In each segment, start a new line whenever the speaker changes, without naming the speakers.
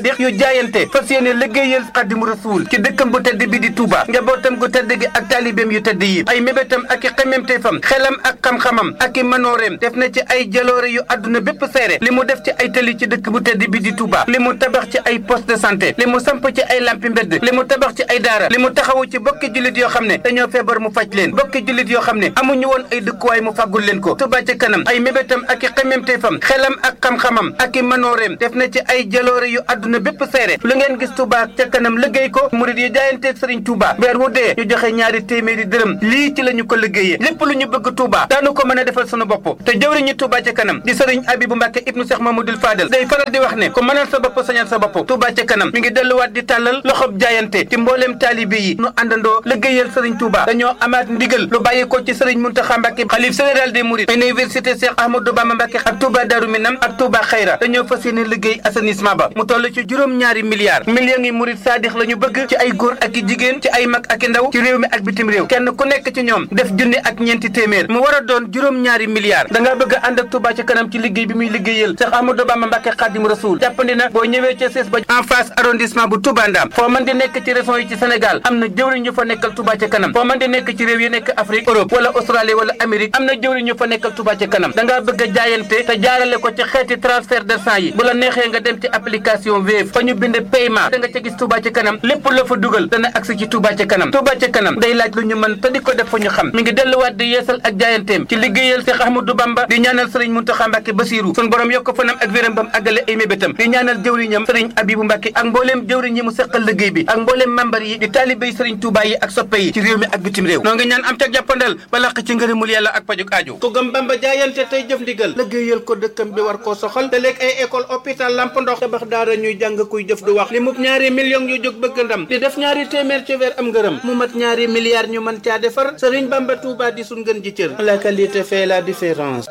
saadix yu jaayante fas yéene liggéeyal xadimu rasuul ci dëkkam bu tedd bi di Touba njabootam gu tedd gi ak taalibeem yu tedd yi ay mébétam ak i xememteefam xelam ak xam-xamam ak i manooreem def na ci ay jaloore yu àdduna bépp seere li mu def ci ay tëli ci dëkk bu tedd bi di Touba li mu tabax ci ay poste de santé li mu samp ci ay lampi mbedd li mu tabax ci ay daara li mu taxawu ci bokki jullit yoo xam ne dañoo feebar mu faj leen bokki jullit yoo xam ne amuñu woon ay dëkkuwaay mu fàggul leen ko Touba ci kanam ay mébétam ak i xememteefam xelam ak xam-xamam ak i manooreem def na ci ay jaloore yu àdduna bépp seere lu ngeen gis Touba ca kanam liggéey ko murid yi jaayanteeg Sëriñ Touba weer wu dee ñu joxe ñaari téeméeri dërëm lii ci la ñu ko liggéeyee lépp lu ñu bëgg Touba daanu ko mën a defal sunu bopp te jëwriñu Touba ca kanam di Sëriñ Abibu Mbàkke ibnu Cheikh Mamadou Fadel day faral di wax ne ku mënal sa bopp sañal sa bopp Touba ca kanam mi ngi delluwaat di tàllal loxob jaayante ci mbooleem taalibe yi nu àndandoo liggéeyal Sëriñ Touba dañoo amaat ndigal lu bàyyi ko ci Sëriñ Muntaxa Mbàkke xalif général des Mourides université Cheikh Ahmadou Bamba Mbàkke ak Touba Darou Minam ak Touba Xayra dañoo fas yéene liggéey assainissement ba mu toll ci juróom-ñaari milliards millions yi murid saadix la ñu bëgg ci ay góor ak i jigéen ci ay mag ak i ndaw ci réew mi ak bitim réew kenn ku nekk ci ñoom def junni ak ñeenti téeméer mu war a doon juróom-ñaari milliards da ngaa bëgg a ànd ak Touba ci kanam ci liggéey bi muy liggéeyal Cheikh Ahmadou Bamba Mbàkke Xaadim Rasuul jàppandi na boo ñëwee ca sees ba en face arrondissement bu Touba Ndam foo mën di nekk ci région yi ci Sénégal am na jëwriñ ñu fa nekkal Touba ci kanam foo mën di nekk ci réew yi nekk Afrique Europe wala Australie wala Amérique am na jëwriñ ñu fa nekkal Touba ci kanam da ngaa bëgg a jaayante te jaarale ko ci xeeti transfert d'argent yi bu la neexee nga dem ci application Wave fa ñu bind paiement da nga ca gis Touba ci kanam lépp la fa dugal dana agsi ci Touba ci kanam Touba ci kanam day laaj lu ñu mën te di ko def fa ñu xam mi ngi delluwaat di yeesal ak jaayanteem ci liggéeyal Cheikh Ahmadou Bamba di ñaanal Sëriñ Muntaxa Mbàkke Basiru sun borom yokk fanam ak wéram bam àggale ay mébétam di ñaanal jëwriñam Sëriñ Abibu Mbàkke ak mbooleem jëwriñ yi mu seqal liggéey bi ak mbooleem membar yi di taalibé yi Sëriñ Touba yi ak soppe yi ci réew mi ak bitim réew noo ngi ñaan am ca jàppandal ba laq ci ngërëmul yàlla ak pajuk aajo ku gëm Bamba jaayante tey jëf ndigal liggéeyal ko dëkkam bi war koo soxal te léeg ay école hôpital lamp ndox tabax daara ñuy jàng kuy jëf du wax li mub ñaari millions yu jóg bëgg ndam di def ñaari téeméer ci weer am ngërëm mu mat ñaari milliards ñu mën caa defar Sëriñ Bamba Touba di sun gën ji cër la qualité fait la différence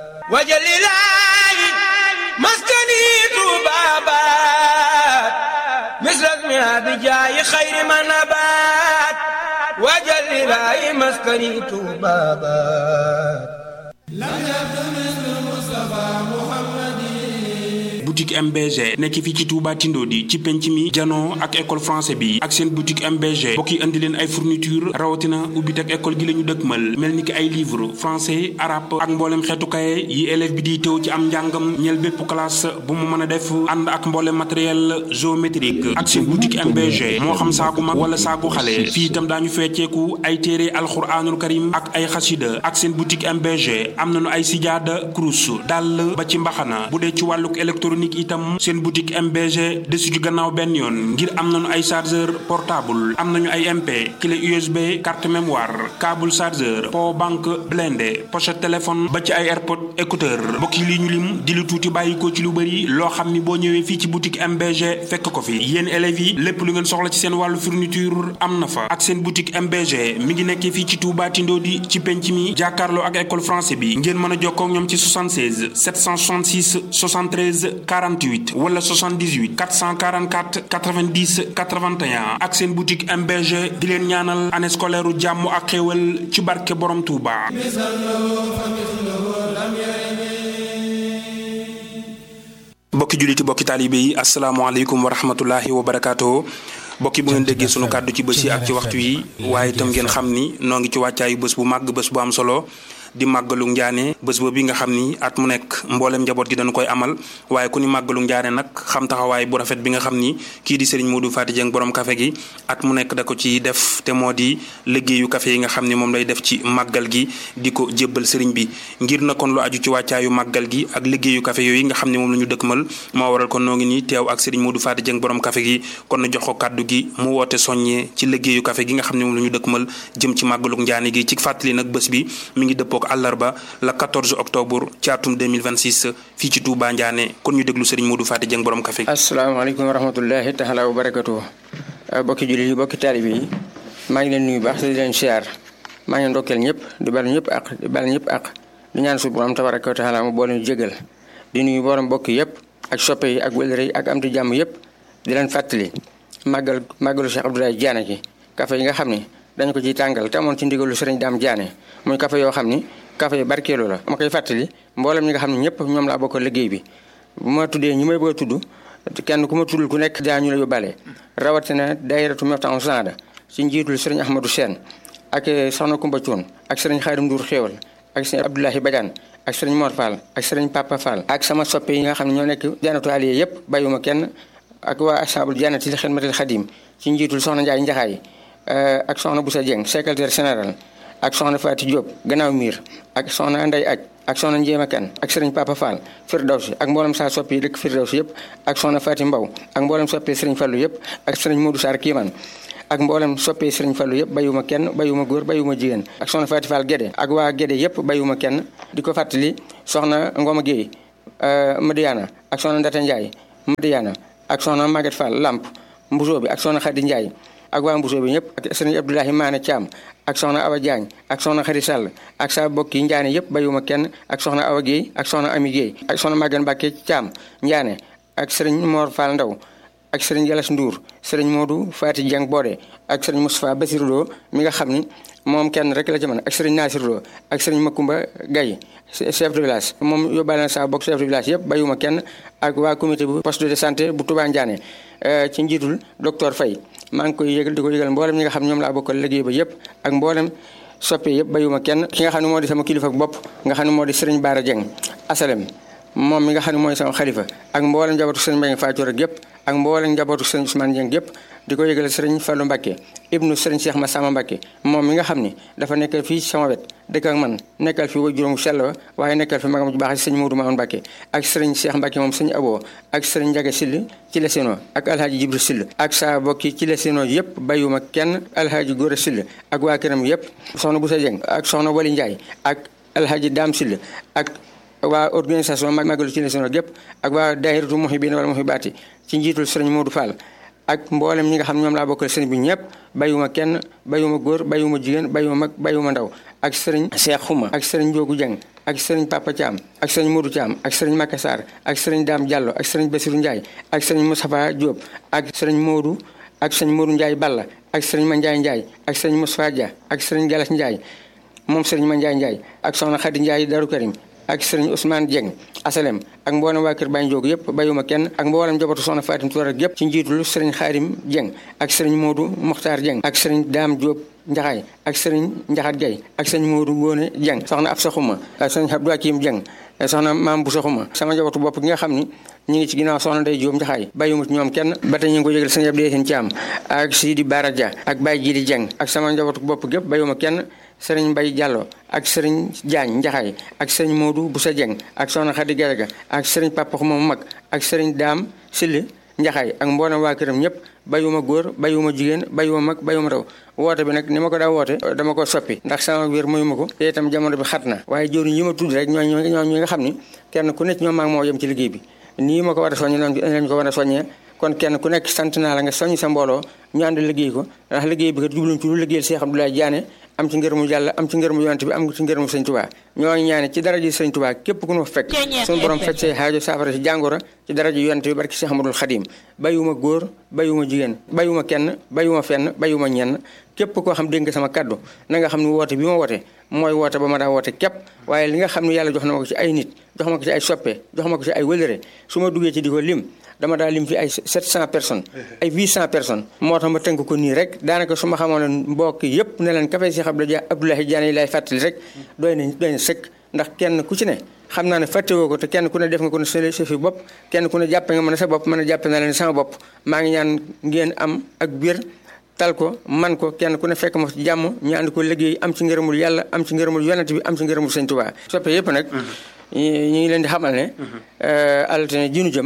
wajalilaayi maskani tubabat misras mi abijaayi xayri manabat wajalilaayi maskani tubabat
boutique MBG nekk fii ci Touba Tindodi ci penc mi janoo ak école français bi ak seen boutique MBG bokk yi indi leen ay fourniture rawatina ubbi teg école gi la ñu dëkkmal mel ni ki ay livre français arabe ak mboolem xeetu kaye yi élève bi di teew ci am njàngam ñeel bépp classe bu mu mën a def ànd ak mboolem matériel géométrique ak seen boutique MBG moo xam saaku mag wala saaku xale fii itam daañu fecceeku ay téere alxuraanul karim ak ay xasida ak seen boutique MBG am nañu ay sijaada kurus dàll ba ci mbaxana bu dee ci wàlluk électronique itam seen boutique MBG desu ci gannaaw benn yoon ngir am nañu ay chargeur portable am nañu ay MP clé USB carte mémoire câble chargeur power bank blindé pochette téléphone ba ci ay airpod écouteur mbokk yi li ñu lim di lu tuuti bàyyi ko ci lu bëri loo xam ni boo ñëwee fii ci boutique MBG fekk ko fi yéen élèves yi lépp lu ngeen soxla ci seen wàllu fourniture am na fa ak seen boutique MBG mi ngi nekkee fii ci Touba Tindodi ci penc mi jàkkaarloo ak école français bi ngeen mën a jokkoo ak ñoom ci 76 766 73 48 wala 78 444 90 81 ak seen boutique MBG di leen ñaanal année scolaire u jàmm ak xéewal ci barke borom Touba. mbokki julliti mbokki taalibe yi asalaamaaleykum wa rahmatullahi wa barakaatu. bokki bu ngeen déggee sunu kàddu ci bés yi ak ci waxtu yi waaye itam ngeen xam ni noo ngi ci wàccaayu bés bu màgg bés bu am solo di màggalu njaane bés boobu bi nga xam ni at mu nekk mboolem njaboot gi dañu koy amal waaye ku ni màggalu njaane nag xam taxawaay bu rafet bi nga xam ni kii di Serigne Modou Faty Dieng borom café gi at mu nekk da ko ci def te moo di liggéeyu café yi nga xam ni moom lay def ci màggal gi di ko jébbal Serigne bi ngir na kon lu aju ci wàccaayu màggal gi ak liggéeyu café yooyu nga xam ni moom la ñu dëkkmal moo waral kon noo ngi nii teew ak Serigne Modou Faty Dieng borom café gi kon na jox ko kàddu gi mu woote soññee ci liggéeyu café gi nga xam ne moom la ñu dëkkmal jëm ci màggaluk njaane gi ci fàttali nag bés bi mi ngi dëppook àllarba la 14 octobre ci atum 2026 fii ci Touba Ndiané kon ñu déglu Serigne Modou Faty Dieng borom café gi
asalaamaaleykum wa rahmatullahi taala wa barakatuh bokki jullit yi bokki taalibe yi maa ngi leen nuyu baax te di leen siyaar maa ngi leen ndokkeel ñëpp di bal ñëpp ak di bal ñëpp ak di ñaan su borom tabaraka wa taala mu boole ñu jégal di nuyu borom bokk yëpp ak soppe yi ak wëlëre yi ak am di jàmm yëpp di leen fàttali màggal màggalu Cheikh Abdoulaye Diané gi café yi nga xam ni dañu ko ciy tàngal te amoon ci ndigalu Sëriñ Daam Diané muy café yoo xam ni café yi barkeelu la ma koy fàttali mboolem ñi nga xam ne ñëpp ñoom laa bokk liggéey bi bu ma tuddee ñi may bëgg a tudd kenn ku ma tuddul ku nekk daa ñu la yóbbaale rawatina daayiratu Miftaahul Saada ci njiitul sëriñ Ahmadou Sène ak soxna Kumba Cuun ak sëriñ Xaadim Nduur Xéewal ak sëriñ Abdoulahi Badiane ak sëriñ Mor Fall ak sëriñ Papa Fall ak sama soppe yi nga xam ne ñoo nekk jannatu aliye yëpp bàyyuma kenn ak waa ashabul jannati li xidmatil xadim ci njiitul soxna Njaay Njaxaay ak soxna Boussa Dieng secrétaire général ak soxna Faati Diop gannaaw miir ak soxna Ndey Aj ak soxna Njéema Kan ak sëriñ Papa Fall Firdawsi ak mboolem saa soppi yi dëkk Firdawsi yëpp ak soxna Faati Mbaw ak mboolem soppi sëriñ Fallu yëpp ak sëriñ Modou Sarr Kiiman ak mboolem soppee sëriñ Fallu yëpp bayuma kenn bayuma góor bayuma jigéen ak soxna Faati Fall Gédé ak waa Gédé yëpp bayuma kenn di ko fàttali soxna Ngoma Guèye Madiana ak soxna Ndata Ndiaye Madiana ak soxna Maguette Fall Lamp Mbusoo bi ak soxna Khady Ndiaye ak waa Mbusoo bi ñëpp ak sëriñ Abdoulahi Maane Thiam ak soxna Awa Diagne ak soxna Khady Sall ak sa bokki Ndiaane yëpp bayuma kenn ak soxna Awa Guèye ak soxna Ami Guèye ak soxna Maguette Mbacke Thiam Ndiaane ak sëriñ Mor Fall Ndaw ak sëriñ Yalas Ndour sëriñ Modou Fati Dieng Bodé ak sëriñ Moustapha Bassirou Lo mi nga xam ni moom kenn rek la ci mën ak sëriñ Nasir Lo ak sëriñ Makumba Gaye chef de village moom yóbbaale na saa bokk chef de village yëpp bayuma kenn ak waa comité bu poste de santé bu Touba Ndiané ci njiitul docteur Faye maa ngi koy yëgal di ko yëgal mboolem ñi nga xam ñoom laa bokkal liggéey ba yëpp ak mboolem soppe yëpp bayuma kenn ki nga xam ne moo di sama kilifa bopp nga xam ne moo di sëriñ Baara Dieng asalem moom mi nga xam ne mooy sama xalifa ak mboolem njabootu sëriñ Mbaye Fatou rek yëpp ak mboolem njabootu sëriñ Ousmane Dieng yëpp di ko yëgale sëriñ Fallou Mbacké ibnu sëriñ Cheikh Massamba Mbacké moom mi nga xam ni dafa nekkal fii sama wet dëkk ak man nekkal fi wa juróomu sell ba waaye nekkal fi magam ju baax si sëñ Modou Mamoun Mbacké ak sëriñ Cheikh Mbacké moom sëñ Abo ak sëriñ Ndiaga Sill ci la seno ak alhaaji Jibril Sill ak saa bokki ci la seno yëpp bayuma kenn alhaaji Góora Sill ak waa këram yëpp soxna Boussa Dieng ak soxna Wali Ndiaye ak alhaaji Dame Sill ak waa organisation magalu ci national gépp ak waa daahiratu muhibbina wala muhibbaati ci njiitul sëriñ Modou Fall ak mboolem ñi nga xam ñoom laa bokkal sëriñ bi ñëpp bayuma kenn bayuma góor bayuma jigéen bayuma mag bayuma ndaw ak sëriñ Cheikh Xuma ak sëriñ Njoogu Jeng ak sëriñ Papa Thiam ak sëriñ Modou Thiam ak sëriñ Maka Sarr ak sëriñ Dame Diallo ak sëriñ Bassirou Ndiaye ak sëriñ Moustapha Diop ak sëriñ Modou ak sëriñ Modou Ndiaye Balla ak sëriñ Mandiaye Ndiaye ak sëriñ Moustapha Dia ak sëriñ Galas Ndiaye moom sëriñ Mandiaye Ndiaye ak soxna Khady Ndiaye Darou Karim ak sëriñ Ousmane Dieng asalem ak mboolem waa kër Baye Ndiogou yëpp bayuma kenn ak mboolem njabootu soxna Fatim Touré yëpp ci njiitul sëriñ Xaarim Dieng ak sëriñ Modou Mokhtar Dieng ak sëriñ Dame Diop Njaxaay ak sëriñ Njaxat Gay ak sëriñ Modou Ngóone Dieng soxna Absa Xuma ak sëriñ Abdou Hakim Dieng soxna Maam Boussa Xuma sama njabootu bopp gi nga xam ni ñu ngi ci ginnaaw soxna Ndey Diop Njaxaay bayuma ci ñoom kenn ba tey ñu ngi ko yëgal sëriñ Abdou Yacine Thiam ak Sidi Bara Dia ak Baye Jili Dieng ak sama njabootu bopp gépp bayuma kenn sëriñ Mbay Diallo ak sëriñ Diagne Njaxaay ak sëriñ Modou Boussa Dieng ak soxna Khady Garaga ak sëriñ Papa Xuma mu mag ak sëriñ Daam Sill Njaxaay ak mboolem waa këram ñëpp bayuma góor bayuma jigéen bayuma mag bayuma raw woote bi nag ni ma ko daa woote dama ko soppi ndax sama wér mayuma ko te itam jamono bi xat na waaye jëriñ yi ma tudd rek ñoo ñoo ñi nga xam ni kenn ku nekk ñoom maa ngi moo yem ci liggéey bi nii ma ko war a soññee noonu lañ ko war a soññee kon kenn ku nekk sant naa la nga soññ sa mbooloo ñu ànd liggéey ko ndax liggéey bi kat jubluñ ci lu liggéeyal Cheikh Abdoulaye Diané am ci ngërëmu yàlla am ci ngërëmu yonent bi am ci ngërëmu sëñ Tuubaa ñoo ngi ñaane ci daraja sëñ Tuubaa képp ku ñu fekk suñu borom fekk say xaajo saafara si jàngoro ci daraja yonent bi barki Cheikh Ahmadul Xadim bayuma góor bayuma jigéen bayuma kenn bayuma fenn bayuma ñenn képp koo xam dégg nga sama kaddu na nga xam ne woote bi ma woote mooy woote ba ma daa woote képp waaye li nga xam ne yàlla jox na ma ko ci ay nit jox ma ko ci ay soppe jox ma ko ci ay wëlëre su ma duggee ci di ko lim dama daa lim fi ay 700 personnes ay 800 personnes moo tax ma tënk ko nii rek daanaka su ma xamoon ne mbokk yëpp ne leen café Cheikh Abdoulaye Diané yi lay fàttali rek doy na doy na sëkk ndax kenn ku ci ne xam naa ne fàttewoo ko te kenn ku ne def nga ko ne sa sa fi bopp kenn ku ne jàppe nga mën a sa bopp mën a jàppe na leen sama bopp maa ngi ñaan ngeen am ak biir tal ko man ko kenn ku ne fekk ma ci jàmm ñu ànd ko liggéey am ci ngërëmul yàlla am ci ngërëmul yonent bi am ci ngërëmul sëñ Tuubaa soppe yëpp nag ñu ngi leen di xamal ne altine ji nu jëm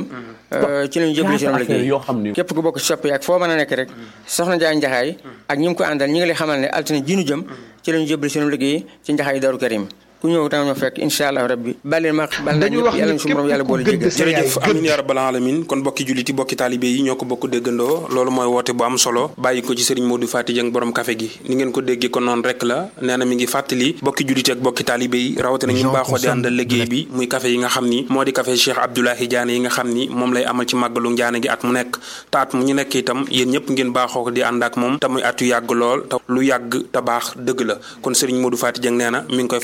ci lañu jëbali seen liggéey képp ku bokk soppe ak foo mën a nekk rek soxna Njaay Njaxaay ak ñi mu ko àndal ñi ngi lay xamal ne altine ji nu jëm ci lañu jëbali seen liggéey ci Njaxaay Daaru Karim ku ñëw tamit ma fekk incha allah rabbi bale ma bal na ñëpp yàlla suñu borom yàlla boole jéggal
jërëjëf amin ya rabbal alamin kon bokki jullit yi bokki taalibe yi ñoo ko bokk déggandoo loolu mooy woote bu am solo bàyyi ko ci sëriñ Modou Fati Dieng borom café gi ni ngeen ko déggee kon noonu rek la nee na mi ngi fàttali bokki jullit ak bokki taalibe yi rawatina ñu baaxoo di àndal liggéey bi muy café yi nga xam ni moo di café Cheikh Abdoulaye Diané yi nga xam ni moom lay amal ci màggalu Njaane gi at mu nekk te at mu ñu nekk itam yéen ñëpp ngeen baaxoo ko di ànd ak moom te muy at yu yàgg lool te lu yàgg te baax dëgg la kon sëriñ Modou Fati Dieng nee na mi ngi koy fàttali ñëpp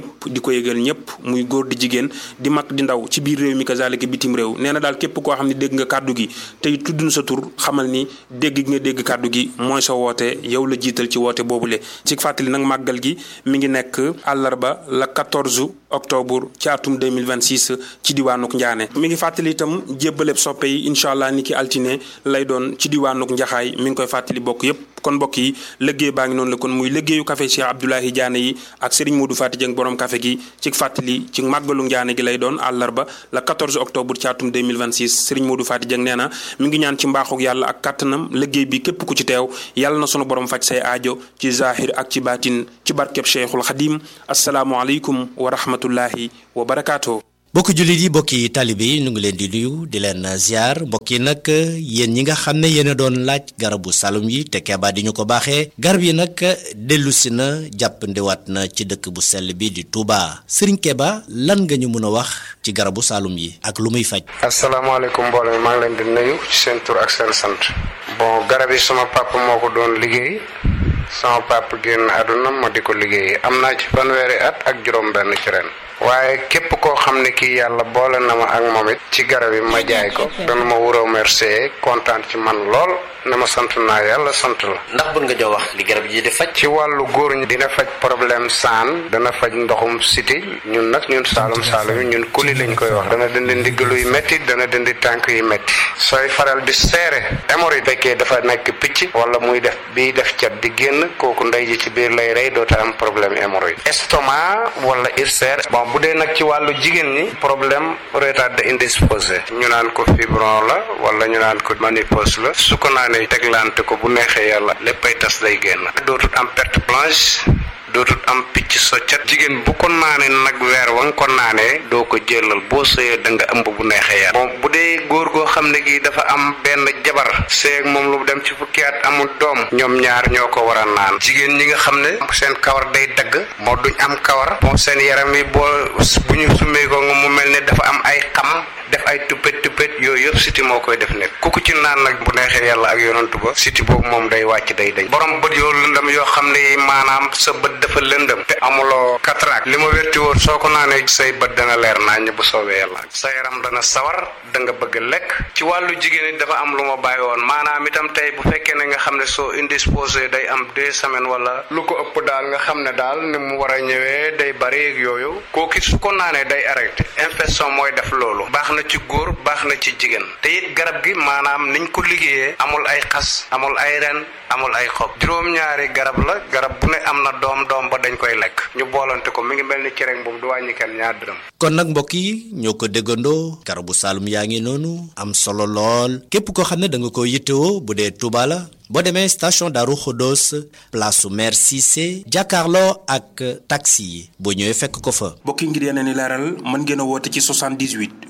ñëpp di ko yëgal ñëpp muy góor di jigéen di mag di ndaw ci biir réew mi kazalika bitim réew nee na daal képp koo xam ne dégg nga kàddu gi tey tudd na sa tur xamal ni dégg gi nga dégg kàddu gi mooy sa woote yow la jiital ci woote boobule ci fàttali nag màggal gi mi ngi nekk àllarba la 14 octobre ci atum 2026 ci diwaanuk Njaane mi ngi fàttali itam jébbaleb soppe yi incha allah ni ki altine lay doon ci diwaanuk Njaxaay mi ngi koy fàttali bokk yépp kon mbokk yi liggéey baa ngi noonu la kon muy liggéeyu café Cheikh Abdoulahi Diané yi ak Serigne Modou Fati Dieng borom café gi ci fàttali ci màggalu Njaane gi lay doon àllarba la 14 octobre ci atum 2026 Serigne Modou Fati Dieng nee na mi ngi ñaan ci mbaaxuk yàlla ak kàttanam liggéey bi képp ku ci teew yàlla na sunu borom faj say aajo ci zahir ak ci baatin ci barkeb Cheikhul Xadim asalaamualeykum wa rahmatullahi wa barakaatu.
mbokki jullit yi mbokki taalibe yi ñu ngi leen di nuyu di leen ziar mbokk yi nag yéen ñi nga xam ne yéen a doon laaj garabu salum yi te Keba di ñu ko baaxee garab yi nag dellusi na jàppandiwaat na ci dëkk bu sell bi di Touba Serigne Keba lan nga ñu mën a wax ci garabu salum yi ak lu muy faj.
asalaamaaleykum mbooloo mi maa ngi leen di nuyu ci seen tur ak seen sant. bon garab yi sama papa moo ko doon liggéey sama papa génn àdduna ma di ko liggéey am naa ci fanweeri at ak juróom-benn ci ren. waaye képp koo xam ne kii yàlla boole na ma ak moom it ci garab yi ma jaay ko dana ma wuroo remercier kontaan ci man lool ne ma sant naa yàlla sant la.
ndax bëgg nga jox wax li garab yi di faj.
ci wàllu góor ñi dina faj problème saan dana faj ndoxum siti ñun nag ñun saalum saalum yi ñun kuli lañ koy wax dana dindi ndiggalu yu métti dana dindi tànk yu métti sooy faral di seere hémorroïde fekkee dafa nekk picc wala muy def biy def cat di génn kooku ndey ji ci biir lay rey doota am problème hémorroïde estomac wala ulcère bon bu dee nag ci wàllu jigéen ñi problème retard indisposé ñu naan ko fibron la wala ñu naan ko ménopause la su ko naanee teglante ko bu neexee yàlla léppay tas day génn dootut am perte blanche dootut am picc soccat jigéen bu ko naanee nag weer wa nga ko naanee doo ko jëlal boo sëyee da nga ëmb bu neexee yàlla bon bu dee góor goo xam ne gi dafa am benn jabar seeg moom lu dem ci fukki at amul doom ñoom ñaar ñoo ko war a naan jigéen ñi nga xam ne seen kawar day dagg moo duñ am kawar bon seen yaram yi boo bu ñu summee ko nga mu mel ne dafa am ay xam def ay tuppet tuppet yooyu yëpp siti moo koy def nekk ku ko ci naan nag bu neexee yàlla ak yonantu ba siti boobu moom day wàcc day dañ borom bët yoo lëndëm yoo xam ne maanaam sa bët dafa lëndëm te amuloo cataracte li ma wérti woon soo ko naanee say bët dana leer naññ bu soobee yàlla sa yaram dana sawar da nga bëgg lekk ci wàllu jigéen it dafa am lu ma bàyyi woon maanaam itam tey bu fekkee ne nga xam ne soo indisposé day am deux semaines wala lu ko ëpp daal nga xam ne daal ni mu war a ñëwee day bari ak yooyu kooku su ko naanee day arrêté infection mooy def loolu baax na ci góor baax na ci jigéen te it garab gi maanaam niñ ko liggéeyee amul ay xas amul ay ren amul ay xob juróom-ñaari garab la garab bu ne am na doom doom ba dañ koy lekk ñu boolante ko mi ngi mel ni cereñ boobu du wàññi kenn ñaar dërëm
kon nag mbokk yi ñoo ko déggandoo garabu Saloum yaa ngi noonu am solo lool képp koo xam ne da nga ko yittewoo bu dee Touba la boo demee station Darou Khodos place su maire Cissé jàkkaarloo ak taxi yi boo ñëwee fekk ko fa.
mbokki ngir yeneen i leeral mën ngeen a woote ci 78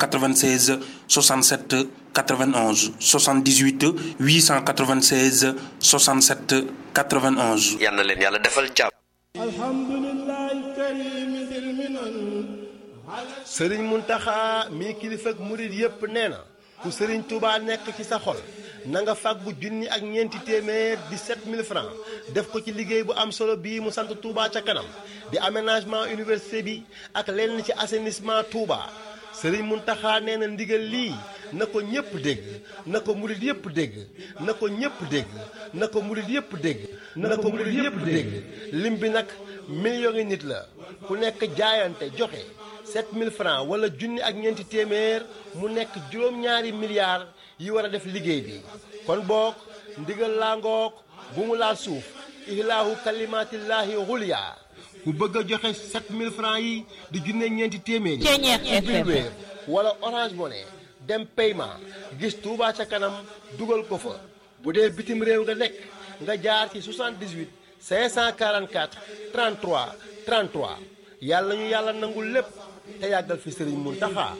896 67 91 78 896 67 91.
yal na leen yàlla defal jàmm.
sëriñ Muntaxa mii kilifa ak murit yépp nee na ku sëriñ Touba nekk ci sa xol na nga fàggu junni ak ñeenti téeméer di 7000 francs def ko ci liggéey bu am solo bii mu sant Touba ca kanam di aménagement université bi ak lenn ci assainissement Touba sëriñ Muntaxa nee na ndigal lii na ko ñépp dégg na ko murit yépp dégg na ko ñépp dégg na ko murit yépp dégg na ko murit yépp dégg lim bi nag millions yi nit la ku nekk jaayante joxe 7000 francs wala junni ak ñeenti téeméer mu nekk juróom-ñaari milliards yi war a def liggéey bi kon boog ndigal laa ngoog bu mu laal suuf ihlaahu kalimatillahi xulya ku bëgg a joxe 7000 francs yi di junni ak ñeenti téeméer yi ubbil Wave wala Orange Money dem paiement gis Touba ca kanam dugal ko fa bu dee bitim réew nga nekk nga jaar ci 78 544 33 33 yàlla ñu yàlla nangul lépp te yàggal fi sëriñ Muntaxa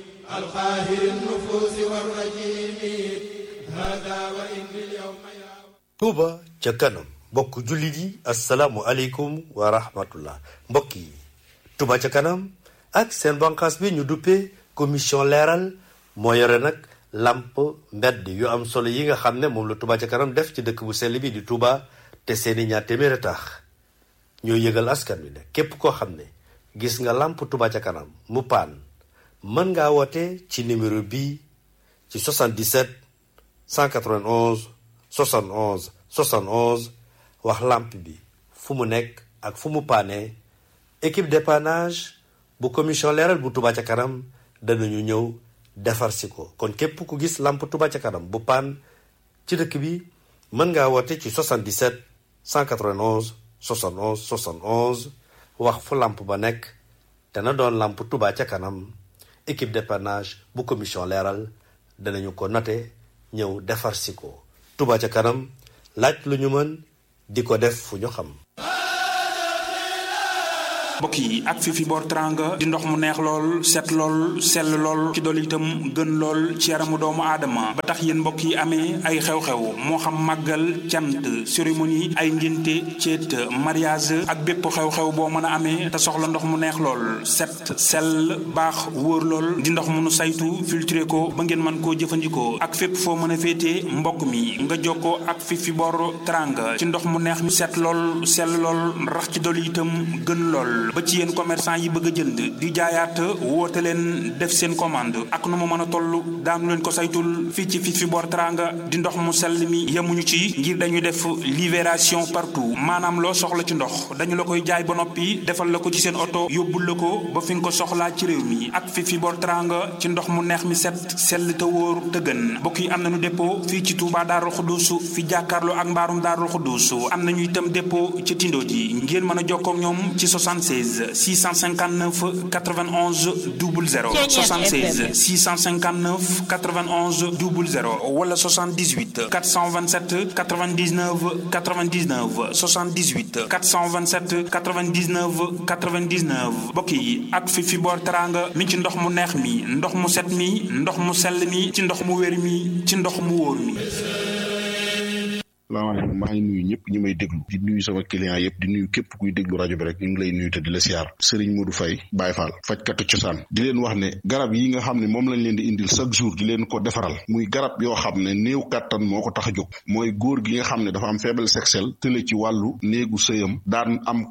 Touba ca kanam mbokk jullit yi asalaamu aleykum wa rahmatullah mbokk yi Touba ca kanam ak seen banqaas bi ñu duppee commission leeral moo yore nag làmp mbedd yu am solo yi nga xam ne moom la Touba ca kanam def ci dëkk bu sell bi di Touba te seeni ñaar téeméer a tax ñoo yëgal askan wi ne képp koo xam ne gis nga làmp Touba ca kanam mu paan mën ngaa woote ci numéro bii ci 77 191 71 71 wax làmp bi fu mu nekk ak fu mu paane équipe dépannage bu commission leeral bu Touba ca kanam danañu ñëw defar si ko kon képp ku gis làmp Touba ca kanam bu paan ci dëkk bi mën ngaa woote ci 77 191 71 71 wax fu làmp ba nekk dana doon làmp Touba ca kanam équipe dépannage bu commission leeral danañu ko note ñëw defar si ko Touba ca kanam laaj lu ñu mën di ko def fu ñu xam
mbokk yi ak fi fi boor teranga di ndox mu neex lool set lool sell lool ci dool itam gën lool ci yaramu doomu aadama ba tax yéen mbokk yi amee ay xew-xew moo xam màggal cant cérémonie ay ngénte ceet mariage ak bépp xew-xew boo mën a amee te soxla ndox mu neex lool set sell baax wóor lool di ndox mu nu saytu filtré ko ba ngeen mën koo jëfandikoo ak fépp foo mën a féetee mbokk mi nga jokkoo ak fi fi boor teranga ci ndox mu neex mi set lool sell lool rax ci dool itam gën lool ba ci yéen commerçant yi bëgg a jënd di jaayaat woote leen def seen commande ak nu mu mën a toll daanu leen ko saytul fii ci fi fi boor teranga di ndox mu sell mi yemuñu ci ngir dañuy def libération partout maanaam loo soxla ci ndox dañu la koy jaay ba noppi defal la ko ci seen oto yóbbul la ko ba fi nga ko soxlaa ci réew mi ak fi fi boor teranga ci ndox mu neex mi set sell te wóor te gën mbokk yi am nañu dépôt fii ci Touba Darou Khoudousou fi jàkkaarloo ak mbaarum Darou Khoudousou am nañu itam dépôt ci Tindo ji ngeen mën a jokkoo ak ñoom ci 76 659 91 00 76 659 91 00 wala 78 427 99 99 78 427 99 99 mbokk yi ak fi fi boor teranga mi ci ndox mu neex mi ndox mu set mi ndox mu sell mi ci ndox mu wér mi ci ndox mu wóor mi
salaamaaleykum maa ngi nuyu ñëpp ñi may déglu di nuyu sama client yëpp di nuyu képp kuy déglu rajo bi rek ñu ngi lay nuyu te di la siyaar Serigne Modou Faye Baye Fall fajkatu cosaan di leen wax ne garab yi nga xam ne moom lañ leen di indil chaque jour di leen ko defaral muy garab yoo xam ne néew kàttan moo ko tax a jóg mooy góor gi nga xam ne dafa am faible sexuel tële ci wàllu néegu sëyam daan am